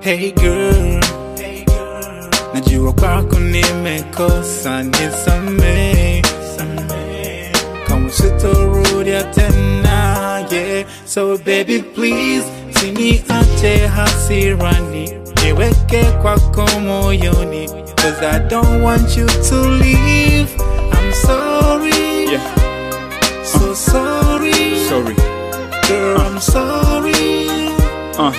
Hey girl, najua kwako nimekosa, nisamehe kama sitorudia tena, yeah. So baby please, siniache hasirani, niweke kwako moyoni, cause I don't want you to leave. I'm sorry, Yeah, so sorry, sorry. girl, I'm sorry. Uh,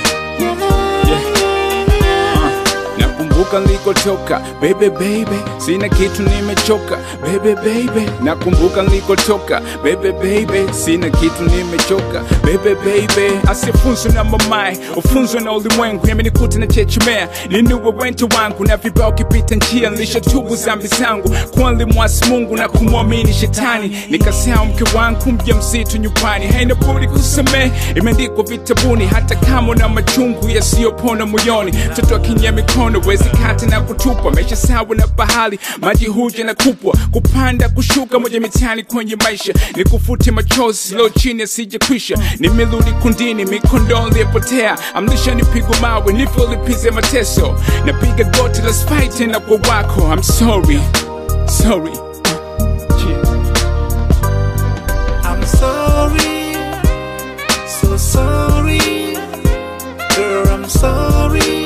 nakumbuka nilikotoka baby baby, sina kitu nimechoka baby baby. Nakumbuka nilikotoka baby baby, sina kitu nimechoka baby baby. Asifunzwe na mamae, ufunzwe na ulimwengu, yamenikuta na chechemea, ninuwe wento wangu na vibao kipita njia, nilishatubu zambi zangu kuwa nilimwasi Mungu na kumwamini shetani, nikasahau mke wangu mjamzito nyumbani, haina budi kusamehe, imeandikwa vitabuni, hata kama na machungu yasiyopona moyoni. Mtoto akinyia mikono wezi kata na kutupa, maisha sawa na bahari, maji huja na kupwa, kupanda kushuka, moja mitani kwenye maisha, nikufute machozi leo chini asije kwisha. Nimerudi kundini, mikondo iliyopotea, amlisha nipigwa mawe, nilivyolipize mateso, napiga goti, let's fight tena kwa wako. I'm sorry, sorry. Yeah. I'm sorry, so sorry, girl, I'm sorry.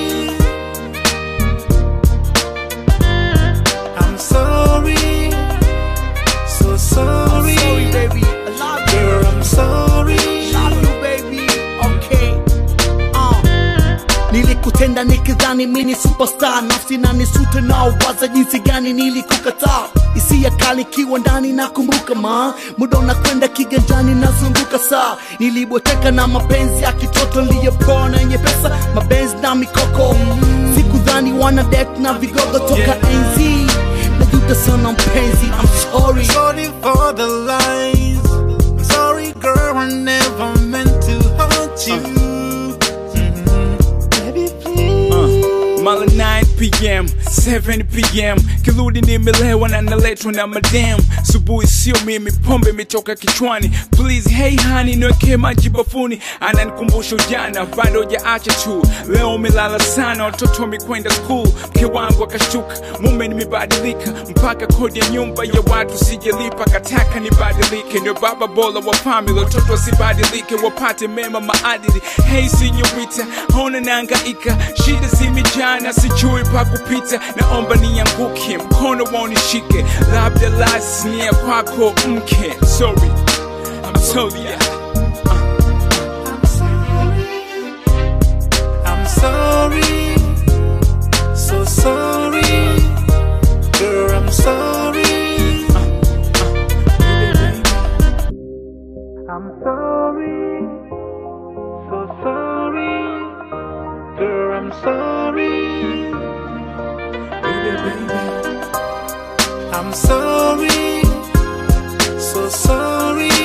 I'm sorry, so sorry, baby. I love you. girl, I'm sorry. Love you, baby. Okay. Uh. Nilikutenda nikidhani mini superstar, nafsi na nisute nao waza jinsi gani nilikukataa, hisia kali kiwa ndani nakumbuka ma muda unakwenda kiganjani nazunguka saa, nilibweteka na mapenzi ya kitoto niliyopona yenye pesa, mapenzi na mikoko, sikudhani wana det na vigogo toka Yeah. enzi, najuta sana mpenzi, I'm sorry. Sorry for the lies. I'm sorry, girl, I never meant to hurt you. Mhm. Baby, please. Mala 9 pm 7 pm kirudi nimelewa na naletwa na madam subuhi sio mimi pombe imetoka kichwani please hey honey niwekee maji bafuni ananikumbusha ujana bado hujaacha tu leo umelala sana watoto wamekwenda school mke wangu akashtuka mume nimebadilika mpaka kodi ya nyumba ya watu sijalipa kataka nibadilike ndio baba bora wa family watoto wasibadilike wapate mema maadili hey sinyorita ona naangaika shida zimejana sijui pa kupita naomba nianguke mkono waunishike labda lasnia kwako mke sorry I'm sorry yeah. I'm sorry. I'm sorry. So sorry. Girl, I'm sorry. I'm sorry. So sorry. Girl, I'm sorry. I'm sorry. So sorry.